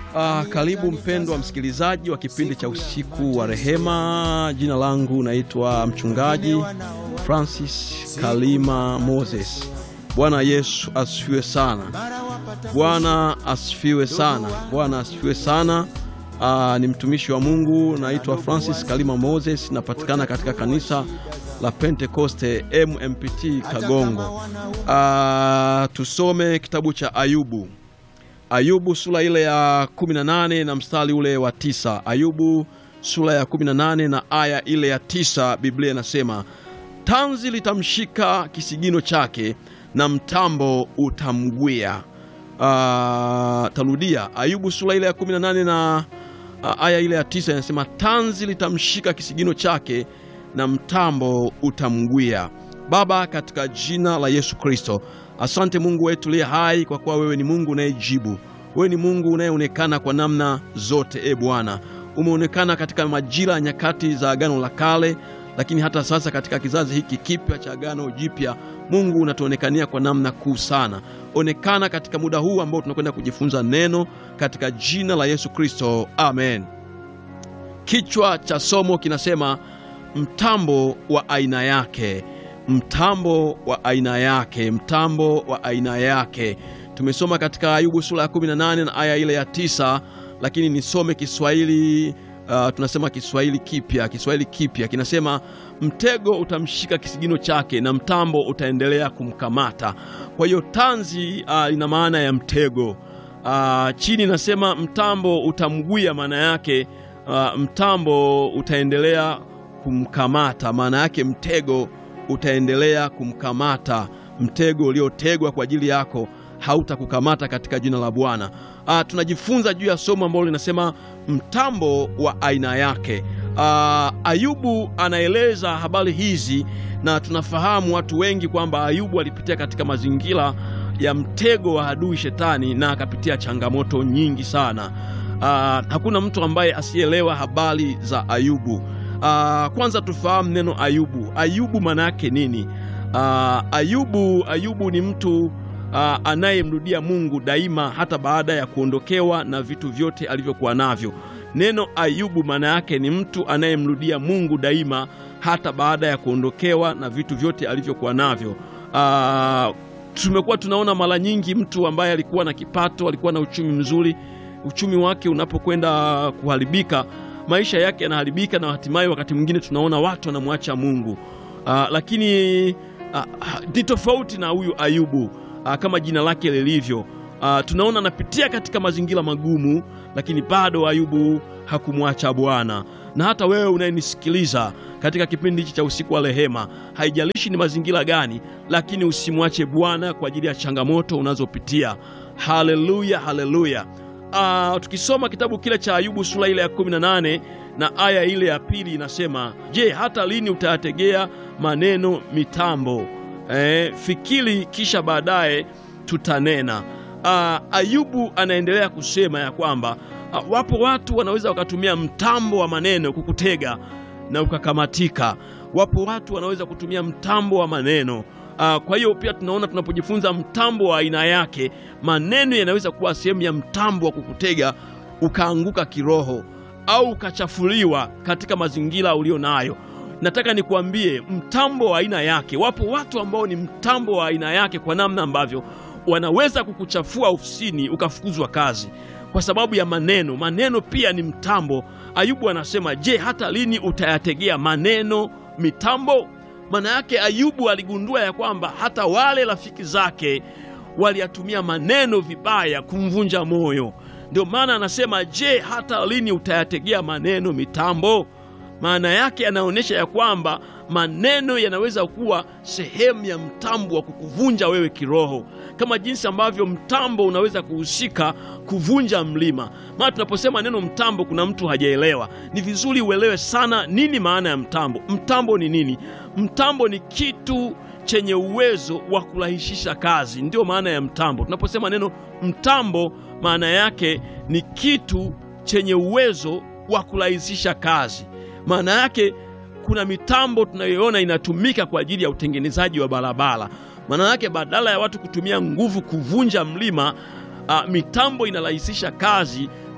Uh, karibu mpendwa msikilizaji wa kipindi cha usiku wa rehema. Jina langu naitwa mchungaji Francis Kalima Moses. Bwana Yesu asifiwe sana. Bwana asifiwe sana. Bwana asifiwe sana. Uh, ni mtumishi wa Mungu naitwa Francis Kalima Moses, napatikana katika kanisa la Pentekoste MMPT Kagongo. Uh, tusome kitabu cha Ayubu. Ayubu sura ile ya 18 na mstari ule wa tisa. Ayubu sura ya 18 na aya ile ya tisa, Biblia inasema tanzi litamshika kisigino chake na mtambo utamgwia. Uh, tarudia Ayubu sura ile ya 18 na uh, aya ile ya tisa inasema tanzi litamshika kisigino chake na mtambo utamgwia. Baba, katika jina la Yesu Kristo, asante Mungu wetu liye hai, kwa kuwa wewe ni Mungu unayejibu. Wewe ni Mungu unayeonekana kwa namna zote. E Bwana, umeonekana katika majira ya nyakati za Agano la Kale, lakini hata sasa katika kizazi hiki kipya cha Agano Jipya, Mungu unatuonekania kwa namna kuu sana. Onekana katika muda huu ambao tunakwenda kujifunza neno, katika jina la Yesu Kristo, amen. Kichwa cha somo kinasema mtambo wa aina yake mtambo wa aina yake, mtambo wa aina yake. Tumesoma katika Ayubu sura ya 18 na aya ile ya tisa, lakini nisome Kiswahili. Uh, tunasema Kiswahili kipya. Kiswahili kipya kinasema mtego utamshika kisigino chake na mtambo utaendelea kumkamata. Kwa hiyo tanzi uh, ina maana ya mtego. Uh, chini nasema mtambo utamgwia, maana yake uh, mtambo utaendelea kumkamata, maana yake mtego utaendelea kumkamata. Mtego uliotegwa kwa ajili yako hautakukamata katika jina la Bwana. Ah, tunajifunza juu ya somo ambalo linasema mtambo wa aina yake. Ah, Ayubu anaeleza habari hizi, na tunafahamu watu wengi kwamba Ayubu alipitia katika mazingira ya mtego wa adui Shetani na akapitia changamoto nyingi sana. Ah, hakuna mtu ambaye asielewa habari za Ayubu. Uh, kwanza tufahamu neno Ayubu. Ayubu maana yake nini? Uh, Ayubu, Ayubu ni mtu uh, anayemrudia Mungu daima hata baada ya kuondokewa na vitu vyote alivyokuwa navyo. Neno Ayubu maana yake ni mtu anayemrudia Mungu daima hata baada ya kuondokewa na vitu vyote alivyokuwa navyo. Uh, tumekuwa tunaona mara nyingi mtu ambaye alikuwa na kipato, alikuwa na uchumi mzuri, uchumi wake unapokwenda kuharibika maisha yake yanaharibika na hatimaye wakati mwingine tunaona watu wanamwacha Mungu. Uh, lakini ni uh, tofauti na huyu Ayubu uh, kama jina lake lilivyo. Uh, tunaona anapitia katika mazingira magumu, lakini bado Ayubu hakumwacha Bwana. Na hata wewe unayenisikiliza katika kipindi hichi cha usiku wa rehema, haijalishi ni mazingira gani, lakini usimwache Bwana kwa ajili ya changamoto unazopitia. Haleluya, haleluya. Uh, tukisoma kitabu kile cha Ayubu sura ile ya 18 na aya ile ya pili inasema, je, hata lini utayategea maneno mitambo? Eh, fikiri kisha baadaye tutanena. Uh, Ayubu anaendelea kusema ya kwamba uh, wapo watu wanaweza wakatumia mtambo wa maneno kukutega na ukakamatika. Wapo watu wanaweza kutumia mtambo wa maneno Uh, kwa hiyo pia tunaona tunapojifunza mtambo wa aina yake, maneno yanaweza kuwa sehemu ya mtambo wa kukutega ukaanguka kiroho au ukachafuliwa katika mazingira ulio nayo. Nataka nikuambie mtambo wa aina yake, wapo watu ambao ni mtambo wa aina yake, kwa namna ambavyo wanaweza kukuchafua ofisini ukafukuzwa kazi kwa sababu ya maneno. Maneno pia ni mtambo. Ayubu anasema, je, hata lini utayategea maneno mitambo? Maana yake Ayubu aligundua ya kwamba hata wale rafiki zake waliyatumia maneno vibaya kumvunja moyo. Ndio maana anasema, je, hata lini utayategea maneno mitambo? Maana yake anaonyesha ya kwamba maneno yanaweza kuwa sehemu ya mtambo wa kukuvunja wewe kiroho, kama jinsi ambavyo mtambo unaweza kuhusika kuvunja mlima. Maana tunaposema neno mtambo, kuna mtu hajaelewa. Ni vizuri uelewe sana nini maana ya mtambo. Mtambo ni nini? Mtambo ni kitu chenye uwezo wa kurahisisha kazi, ndiyo maana ya mtambo. Tunaposema neno mtambo, maana yake ni kitu chenye uwezo wa kurahisisha kazi. Maana yake kuna mitambo tunayoona inatumika kwa ajili ya utengenezaji wa barabara. Maana yake badala ya watu kutumia nguvu kuvunja mlima, uh, mitambo inarahisisha kazi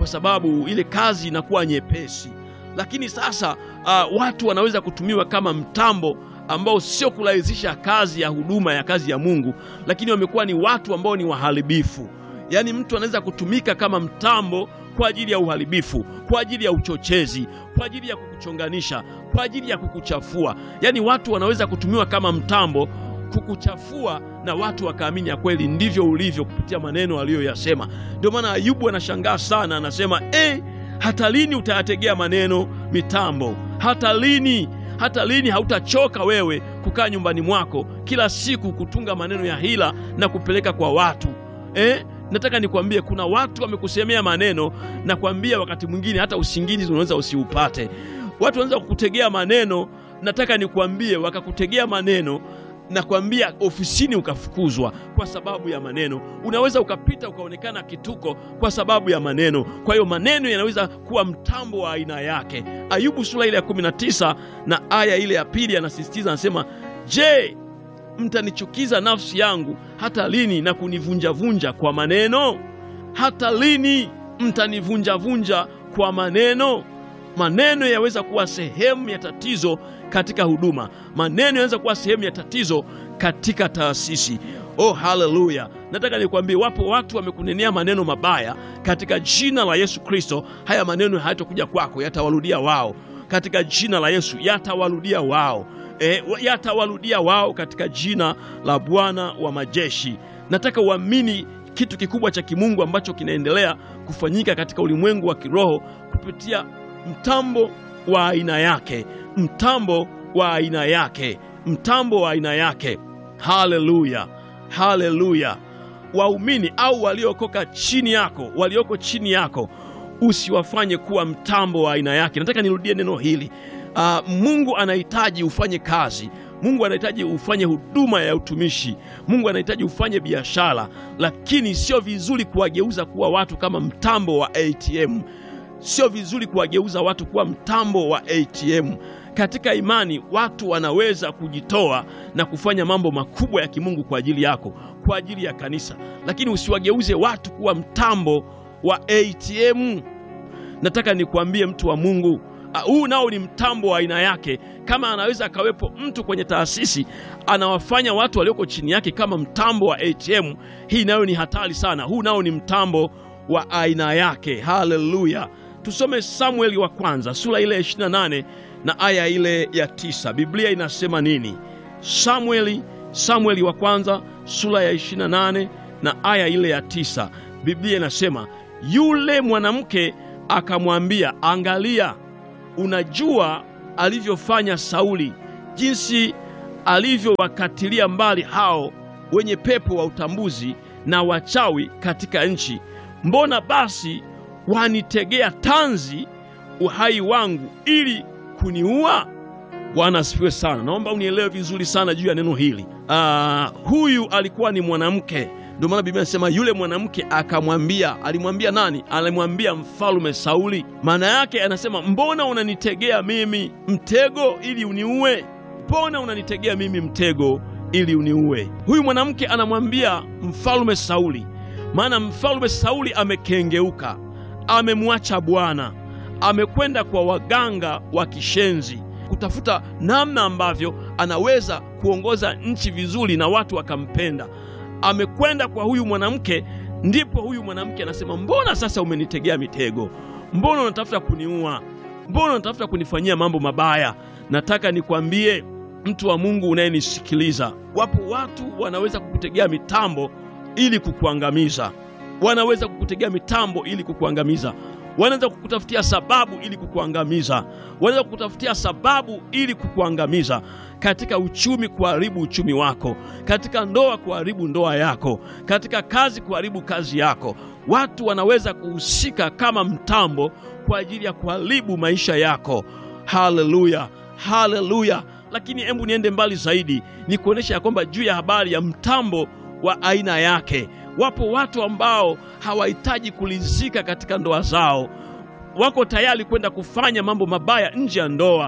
kwa sababu ile kazi inakuwa nyepesi. Lakini sasa uh, watu wanaweza kutumiwa kama mtambo ambao sio kurahisisha kazi ya huduma ya kazi ya Mungu, lakini wamekuwa ni watu ambao ni waharibifu. Yaani mtu anaweza kutumika kama mtambo kwa ajili ya uharibifu, kwa ajili ya uchochezi, kwa ajili ya kukuchonganisha, kwa ajili ya kukuchafua. Yaani watu wanaweza kutumiwa kama mtambo kukuchafua na watu wakaamini ya kweli ndivyo ulivyo kupitia maneno aliyoyasema. Ndio maana Ayubu anashangaa sana, anasema eh, hata lini utayategea maneno mitambo? Hata lini? Hata lini hautachoka wewe kukaa nyumbani mwako kila siku kutunga maneno ya hila na kupeleka kwa watu eh? Nataka nikwambie kuna watu wamekusemea maneno na kwambia, wakati mwingine hata usingizi unaweza usiupate. Watu wanaweza kukutegea maneno, nataka nikwambie, wakakutegea maneno na kwambia ofisini ukafukuzwa kwa sababu ya maneno. Unaweza ukapita ukaonekana kituko kwa sababu ya maneno. Kwa hiyo maneno yanaweza kuwa mtambo wa aina yake. Ayubu sura ile ya 19 na aya ile ya pili anasisitiza, anasema, je, mtanichukiza nafsi yangu hata lini na kunivunjavunja kwa maneno? Hata lini mtanivunjavunja kwa maneno? Maneno yaweza kuwa sehemu ya tatizo katika huduma. Maneno yanaweza kuwa sehemu ya tatizo katika taasisi. Oh, haleluya! Nataka nikwambie, wapo watu wamekunenea maneno mabaya. Katika jina la Yesu Kristo, haya maneno hayatakuja kwako, yatawarudia wao. Katika jina la Yesu, yatawarudia wao, e, yatawarudia wao katika jina la Bwana wa majeshi. Nataka uamini kitu kikubwa cha kimungu ambacho kinaendelea kufanyika katika ulimwengu wa kiroho kupitia mtambo wa aina yake, mtambo wa aina yake, mtambo wa aina yake. Haleluya, haleluya! Waumini au waliokoka chini yako, walioko chini yako, usiwafanye kuwa mtambo wa aina yake. Nataka nirudie neno hili. Uh, Mungu anahitaji ufanye kazi Mungu anahitaji ufanye huduma ya utumishi. Mungu anahitaji ufanye biashara, lakini sio vizuri kuwageuza kuwa watu kama mtambo wa ATM. Sio vizuri kuwageuza watu kuwa mtambo wa ATM. Katika imani watu wanaweza kujitoa na kufanya mambo makubwa ya kimungu kwa ajili yako, kwa ajili ya kanisa, lakini usiwageuze watu kuwa mtambo wa ATM. Nataka nikuambie mtu wa Mungu, huu uh, nao ni mtambo wa aina yake. Kama anaweza akawepo mtu kwenye taasisi anawafanya watu walioko chini yake kama mtambo wa ATM, hii nayo ni hatari sana. Huu nao ni mtambo wa aina yake. Haleluya! Tusome Samueli wa kwanza sura ile ya 28 na aya ile ya tisa. Biblia inasema nini? Samueli, Samueli wa kwanza sura ya 28 na aya ile ya tisa. Biblia inasema yule mwanamke akamwambia, angalia unajua alivyofanya Sauli, jinsi alivyowakatilia mbali hao wenye pepo wa utambuzi na wachawi katika nchi. Mbona basi wanitegea tanzi uhai wangu ili kuniua? Bwana asifiwe sana. Naomba unielewe vizuri sana juu ya neno hili. Aa, huyu alikuwa ni mwanamke ndio maana Biblia inasema yule mwanamke akamwambia. Alimwambia nani? Alimwambia mfalume Sauli. Maana yake anasema, mbona unanitegea mimi mtego ili uniue? Mbona unanitegea mimi mtego ili uniue? Huyu mwanamke anamwambia mfalume Sauli, maana mfalume Sauli amekengeuka, amemwacha Bwana, amekwenda kwa waganga wa kishenzi kutafuta namna ambavyo anaweza kuongoza nchi vizuri na watu wakampenda amekwenda kwa huyu mwanamke. Ndipo huyu mwanamke anasema, mbona sasa umenitegea mitego? Mbona unatafuta kuniua? Mbona unatafuta kunifanyia mambo mabaya? Nataka nikwambie mtu wa Mungu unayenisikiliza, wapo watu wanaweza kukutegea mitambo ili kukuangamiza. Wanaweza kukutegea mitambo ili kukuangamiza. Wanaweza kukutafutia sababu ili kukuangamiza. Wanaweza kukutafutia sababu ili kukuangamiza katika uchumi, kuharibu uchumi wako, katika ndoa, kuharibu ndoa yako, katika kazi, kuharibu kazi yako. Watu wanaweza kuhusika kama mtambo kwa ajili ya kuharibu maisha yako. Haleluya, haleluya! Lakini hebu niende mbali zaidi, ni kuonyesha ya kwamba juu ya habari ya mtambo wa aina yake Wapo watu ambao hawahitaji kulizika katika ndoa zao, wako tayari kwenda kufanya mambo mabaya nje ya ndoa.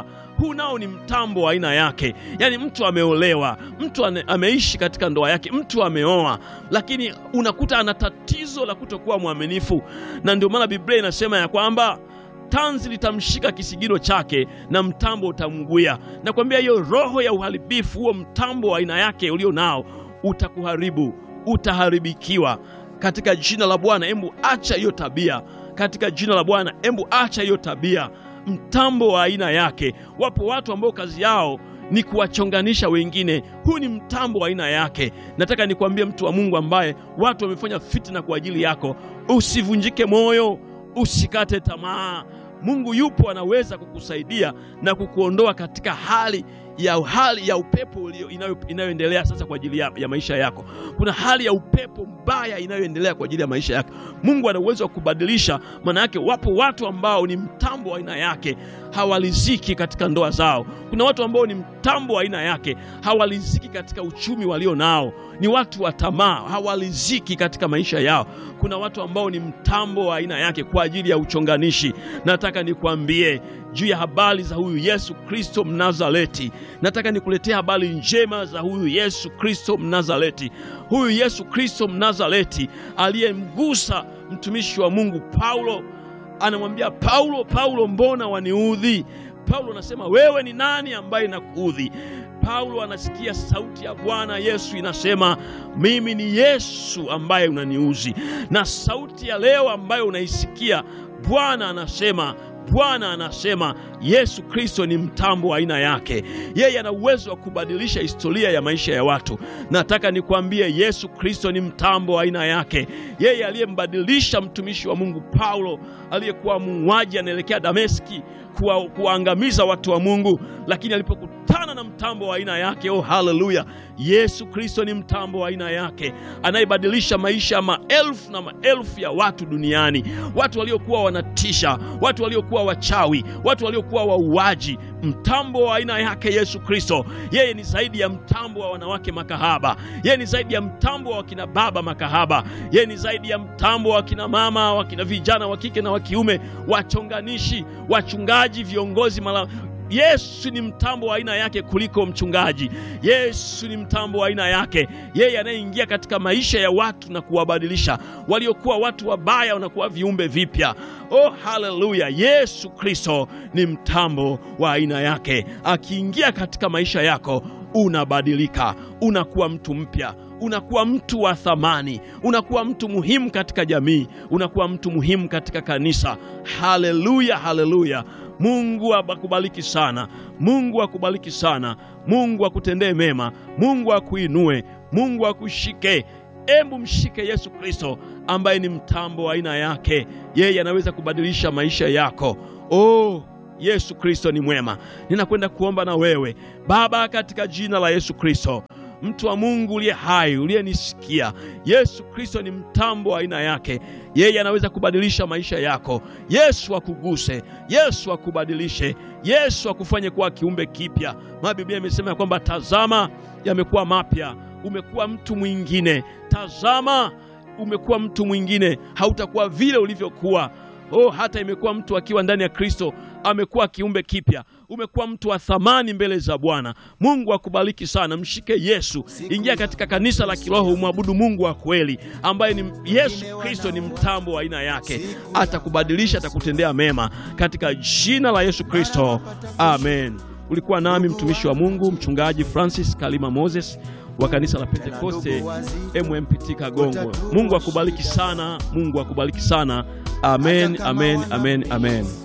huu nao ni mtambo wa aina yake. Yaani mtu ameolewa, mtu ane, ameishi katika ndoa yake, mtu ameoa, lakini unakuta ana tatizo la kutokuwa mwaminifu, na ndio maana Biblia inasema ya kwamba tanzi litamshika kisigino chake na mtambo utamguya. Nakwambia hiyo roho ya uharibifu, huo mtambo wa aina yake ulio nao utakuharibu, utaharibikiwa katika jina la Bwana. Embu acha hiyo tabia katika jina la Bwana. Embu acha hiyo tabia, mtambo wa aina yake. Wapo watu ambao kazi yao ni kuwachonganisha wengine. Huu ni mtambo wa aina yake. Nataka nikwambie mtu wa Mungu ambaye watu wamefanya fitna kwa ajili yako, usivunjike moyo, usikate tamaa. Mungu yupo, anaweza kukusaidia na kukuondoa katika hali ya hali ya upepo ulio inayo, inayoendelea sasa kwa ajili ya, ya maisha yako. Kuna hali ya upepo mbaya inayoendelea kwa ajili ya maisha yako. Mungu ana uwezo wa kubadilisha. Maana yake wapo watu ambao ni mtambo wa aina yake hawaliziki katika ndoa zao. Kuna watu ambao ni mtambo wa aina yake hawaliziki katika uchumi walio nao, ni watu wa tamaa, hawaliziki katika maisha yao. Kuna watu ambao ni mtambo wa aina yake kwa ajili ya uchonganishi. Nataka nikwambie juu ya habari za huyu Yesu Kristo Mnazareti. Nataka nikuletea habari njema za huyu Yesu Kristo Mnazareti. Huyu Yesu Kristo Mnazareti aliyemgusa mtumishi wa Mungu Paulo, anamwambia Paulo, Paulo, mbona waniudhi? Paulo anasema wewe ni nani ambaye nakuudhi? Paulo anasikia sauti ya Bwana Yesu inasema, mimi ni Yesu ambaye unaniuzi. Na sauti ya leo ambayo unaisikia, Bwana anasema Bwana anasema Yesu Kristo ni mtambo wa aina yake. Yeye ana uwezo wa kubadilisha historia ya maisha ya watu. Nataka nikwambie, Yesu Kristo ni mtambo wa aina yake. Yeye aliyembadilisha mtumishi wa Mungu Paulo aliyekuwa muuaji anaelekea Dameski kuwa, kuwaangamiza watu wa Mungu, lakini alipokutana na mtambo wa aina yake, oh haleluya! Yesu Kristo ni mtambo wa aina yake anayebadilisha maisha ya maelfu na maelfu ya watu duniani, watu waliokuwa wanatisha, watu waliokuwa wachawi, watu waliokuwa wauaji. Mtambo wa aina yake Yesu Kristo, yeye ni zaidi ya mtambo wa wanawake makahaba, yeye ni zaidi ya mtambo wa wakina baba makahaba, yeye ni zaidi ya mtambo wa wakina mama, wakina vijana wa kike na wa kiume, wachonganishi, wachungaji, viongozi mala Yesu ni mtambo wa aina yake kuliko mchungaji. Yesu ni mtambo wa aina yake, yeye anayeingia katika maisha ya watu na kuwabadilisha waliokuwa watu wabaya wanakuwa viumbe vipya. Oh, haleluya! Yesu Kristo ni mtambo wa aina yake, akiingia katika maisha yako unabadilika, unakuwa mtu mpya unakuwa mtu wa thamani, unakuwa mtu muhimu katika jamii, unakuwa mtu muhimu katika kanisa. Haleluya, haleluya! Mungu akubariki sana, Mungu akubariki sana, Mungu akutendee mema, Mungu akuinue, Mungu akushike. Embu mshike Yesu Kristo ambaye ni mtambo wa aina yake. Yeye anaweza kubadilisha maisha yako. Oh, Yesu Kristo ni mwema. Ninakwenda kuomba na wewe Baba, katika jina la Yesu Kristo mtu wa Mungu uliye hai uliyenisikia, Yesu Kristo ni mtambo wa aina yake. Yeye anaweza kubadilisha maisha yako. Yesu akuguse, Yesu akubadilishe, Yesu akufanye kuwa kiumbe kipya. Maana Biblia imesema ya kwamba tazama, yamekuwa mapya. Umekuwa mtu mwingine, tazama, umekuwa mtu mwingine, hautakuwa vile ulivyokuwa. Oh, hata imekuwa mtu akiwa ndani ya Kristo amekuwa kiumbe kipya. Umekuwa mtu wa thamani mbele za Bwana. Mungu akubariki sana. Mshike Yesu, ingia katika kanisa la kiroho, umwabudu Mungu wa kweli ambaye ni Yesu Kristo, ni mtambo wa aina yake. Atakubadilisha, atakutendea mema katika jina la Yesu Kristo, amen. Ulikuwa nami mtumishi wa Mungu mchungaji Francis Kalima Moses wa kanisa la Pentekoste MMPT Kagongo. Mungu akubariki sana, Mungu akubariki sana. Amen, amen, amen, amen.